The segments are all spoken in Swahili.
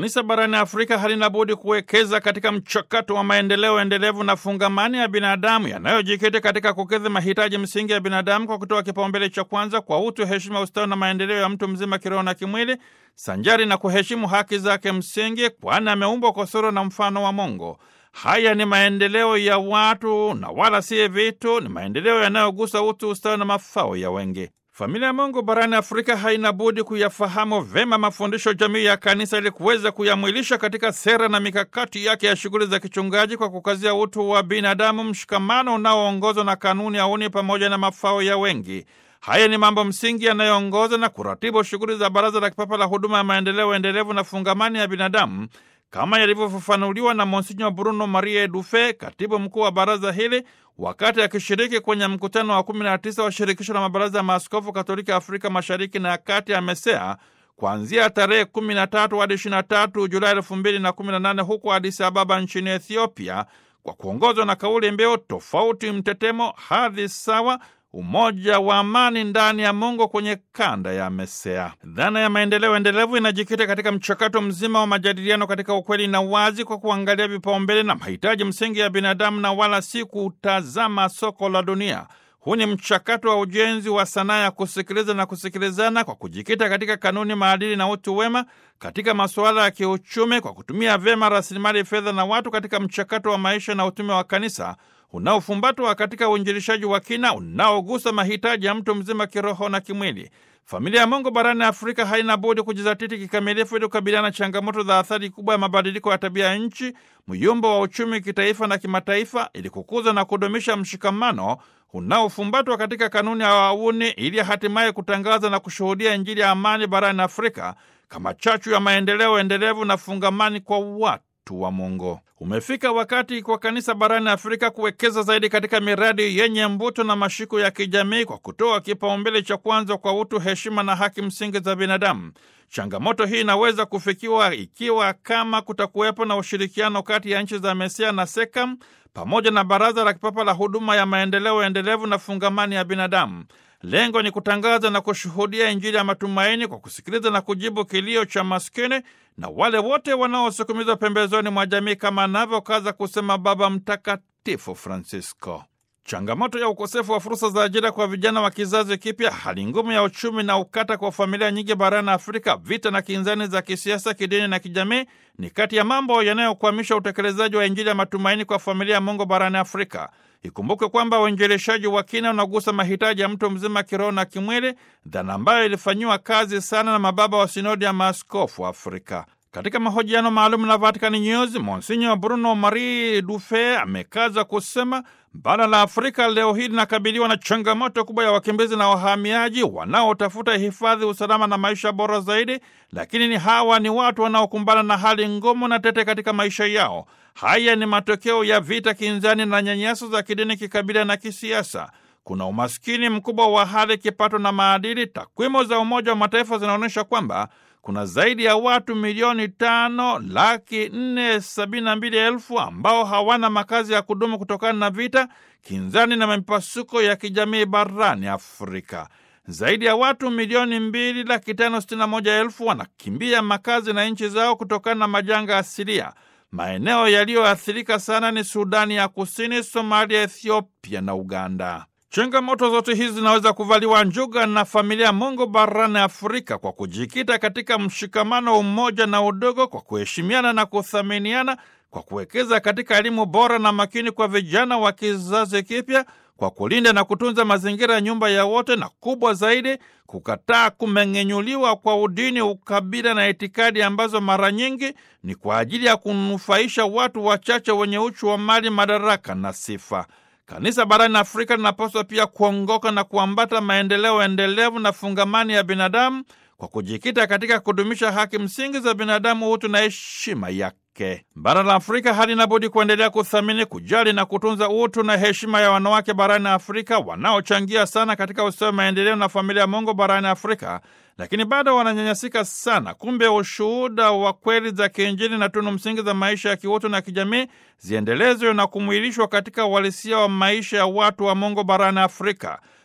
Kanisa barani Afrika halina budi kuwekeza katika mchakato wa maendeleo endelevu na fungamani ya binadamu yanayojikita katika kukidhi mahitaji msingi ya binadamu kwa kutoa kipaumbele cha kwanza kwa utu, heshima, ustawi na maendeleo ya mtu mzima kiroho na kimwili, sanjari na kuheshimu haki zake msingi, kwani ameumbwa kwa sura na mfano wa Mungu. Haya ni maendeleo ya watu na wala si vitu. Ni maendeleo yanayogusa utu, ustawi na mafao ya wengi. Familia ya Mungu barani Afrika haina budi kuyafahamu vema mafundisho jamii ya kanisa ili kuweza kuyamwilisha katika sera na mikakati yake ya shughuli za kichungaji kwa kukazia utu wa binadamu, mshikamano unaoongozwa na kanuni ya uni pamoja na mafao ya wengi. Haya ni mambo msingi yanayoongoza na kuratibu shughuli za Baraza la Kipapa la Huduma ya Maendeleo Endelevu na Fungamani ya Binadamu kama yalivyofafanuliwa na Monsinyo Bruno Marie Dufe, katibu mkuu wa baraza hili, wakati akishiriki kwenye mkutano wa 19 wa shirikisho la mabaraza ya maaskofu Katoliki Afrika Mashariki na Kati ya MESEA kuanzia tarehe 13 hadi 23 Julai 2018 huko Addis Ababa nchini Ethiopia, kwa kuongozwa na kauli mbiu tofauti mtetemo, hadhi sawa umoja wa amani ndani ya Mungu kwenye kanda ya MESEA. Dhana ya maendeleo endelevu inajikita katika mchakato mzima wa majadiliano katika ukweli na wazi, kwa kuangalia vipaumbele na mahitaji msingi ya binadamu na wala si kutazama soko la dunia. Huu ni mchakato wa ujenzi wa sanaa ya kusikiliza na kusikilizana kwa kujikita katika kanuni, maadili na utu wema katika masuala ya kiuchumi, kwa kutumia vyema rasilimali fedha na watu katika mchakato wa maisha na utume wa kanisa unaofumbatwa katika uinjilishaji wa kina unaogusa mahitaji ya mtu mzima kiroho na kimwili. Familia ya Mungu barani Afrika haina budi kujizatiti kikamilifu ili kukabiliana na changamoto za athari kubwa ya mabadiliko ya tabia ya nchi, myumbo wa uchumi kitaifa na kimataifa, ili kukuza na kudumisha mshikamano unaofumbatwa katika kanuni ya wauni, ili hatimaye kutangaza na kushuhudia Injili ya amani barani Afrika kama chachu ya maendeleo endelevu na fungamani kwa watu wa Mungu. Umefika wakati kwa kanisa barani Afrika kuwekeza zaidi katika miradi yenye mvuto na mashiko ya kijamii kwa kutoa kipaumbele cha kwanza kwa utu, heshima na haki msingi za binadamu. Changamoto hii inaweza kufikiwa ikiwa kama kutakuwepo na ushirikiano kati ya nchi za MESEA na SEKAM pamoja na Baraza la Kipapa la Huduma ya Maendeleo Endelevu na Fungamani ya Binadamu. Lengo ni kutangaza na kushuhudia Injili ya matumaini kwa kusikiliza na kujibu kilio cha maskini na wale wote wanaosukumizwa pembezoni mwa jamii, kama anavyokaza kusema Baba Mtakatifu Francisco. Changamoto ya ukosefu wa fursa za ajira kwa vijana wa kizazi kipya, hali ngumu ya uchumi na ukata kwa familia nyingi barani Afrika, vita na kinzani za kisiasa, kidini na kijamii ni kati ya mambo yanayokwamisha utekelezaji wa Injili ya matumaini kwa familia ya Mungu barani Afrika. Ikumbuke kwamba uinjilishaji wa kina unagusa mahitaji ya mtu mzima kiroho na kimwili, dhana ambayo ilifanyiwa kazi sana na mababa wa sinodi ya maaskofu Afrika. Katika mahojiano maalum na Vatican News, Monsinyo Bruno Marie Dufe amekaza kusema bara la Afrika leo hii linakabiliwa na changamoto kubwa ya wakimbizi na wahamiaji wanaotafuta hifadhi, usalama na maisha bora zaidi, lakini ni hawa ni watu wanaokumbana na hali ngumu na tete katika maisha yao. Haya ni matokeo ya vita kinzani na nyanyaso za kidini, kikabila na kisiasa. Kuna umaskini mkubwa wa hali, kipato na maadili. Takwimu za Umoja wa Mataifa zinaonyesha kwamba kuna zaidi ya watu milioni tano laki nne sabini na mbili elfu ambao hawana makazi ya kudumu kutokana na vita kinzani na mipasuko ya kijamii barani Afrika. Zaidi ya watu milioni mbili laki tano sitini na moja elfu wanakimbia makazi na nchi zao kutokana na majanga asilia. Maeneo yaliyoathirika sana ni Sudani ya Kusini, Somalia, Ethiopia na Uganda. Changamoto zote hizi zinaweza kuvaliwa njuga na familia Mungu barani Afrika kwa kujikita katika mshikamano, umoja na udogo, kwa kuheshimiana na kuthaminiana, kwa kuwekeza katika elimu bora na makini kwa vijana wa kizazi kipya, kwa kulinda na kutunza mazingira ya nyumba ya wote, na kubwa zaidi, kukataa kumeng'enyuliwa kwa udini, ukabila na itikadi ambazo mara nyingi ni kwa ajili ya kunufaisha watu wachache wenye uchu wa mali, madaraka na sifa. Kanisa barani Afrika linapaswa pia kuongoka na kuambata maendeleo endelevu na fungamani ya binadamu kwa kujikita katika kudumisha haki msingi za binadamu, utu na heshima yake. Bara la Afrika halina budi kuendelea kuthamini, kujali na kutunza utu na heshima ya wanawake barani Afrika wanaochangia sana katika ustawi, maendeleo na familia ya Mungu barani Afrika, lakini bado wananyanyasika sana. Kumbe ushuhuda wa kweli za kiinjili na tunu msingi za maisha ya kiutu na kijamii ziendelezwe na kumwilishwa katika uhalisia wa maisha ya watu wa Mungu barani Afrika.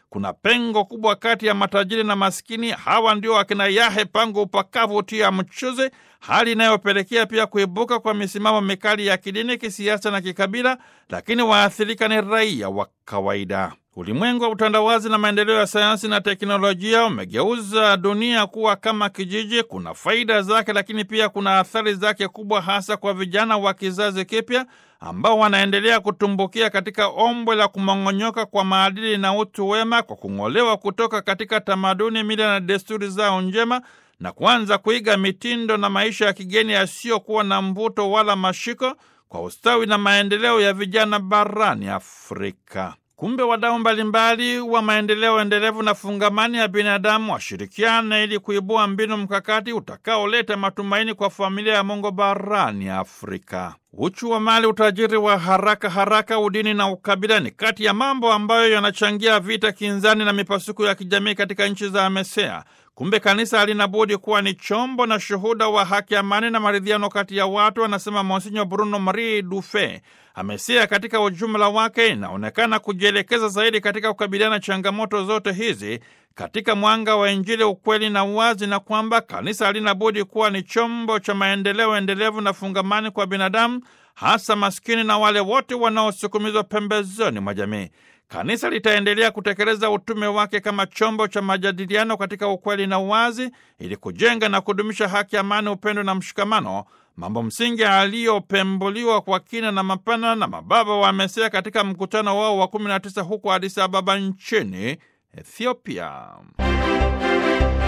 kuna pengo kubwa kati ya matajiri na maskini. Hawa ndio akina Yahe pango upakavu tia mchuzi, hali inayopelekea pia kuibuka kwa misimamo mikali ya kidini, kisiasa na kikabila, lakini waathirika ni raia wa kawaida. Ulimwengu wa utandawazi na maendeleo ya sayansi na teknolojia umegeuza dunia kuwa kama kijiji. Kuna faida zake, lakini pia kuna athari zake kubwa, hasa kwa vijana wa kizazi kipya ambao wanaendelea kutumbukia katika ombwe la kumong'onyoka kwa maadili na utu wema kwa kung'olewa kutoka katika tamaduni, mila na desturi zao njema na kuanza kuiga mitindo na maisha ya kigeni yasiyokuwa na mvuto wala mashiko kwa ustawi na maendeleo ya vijana barani Afrika. Kumbe wadau mbalimbali wa maendeleo endelevu na fungamani ya binadamu washirikiane ili kuibua mbinu mkakati utakaoleta matumaini kwa familia ya Mungu barani Afrika. Uchu wa mali, utajiri wa haraka haraka, udini na ukabila ni kati ya mambo ambayo yanachangia vita kinzani na mipasuko ya kijamii katika nchi za AMESEA. Kumbe kanisa halina budi kuwa ni chombo na shuhuda wa haki, amani na maridhiano kati ya watu, anasema Monsinyo Bruno Marie Dufe. AMESEA katika ujumla wake inaonekana kujielekeza zaidi katika kukabiliana changamoto zote hizi katika mwanga wa Injili, ukweli na uwazi, na kwamba kanisa halina budi kuwa ni chombo cha maendeleo endelevu na fungamani kwa binadamu, hasa maskini na wale wote wanaosukumizwa pembezoni mwa jamii. Kanisa litaendelea kutekeleza utume wake kama chombo cha majadiliano katika ukweli na uwazi, ili kujenga na kudumisha haki, amani, upendo na mshikamano, mambo msingi aliyopembuliwa kwa kina na mapana na mababa wa AMESEA katika mkutano wao wa 19 huko Addis Ababa nchini Ethiopia.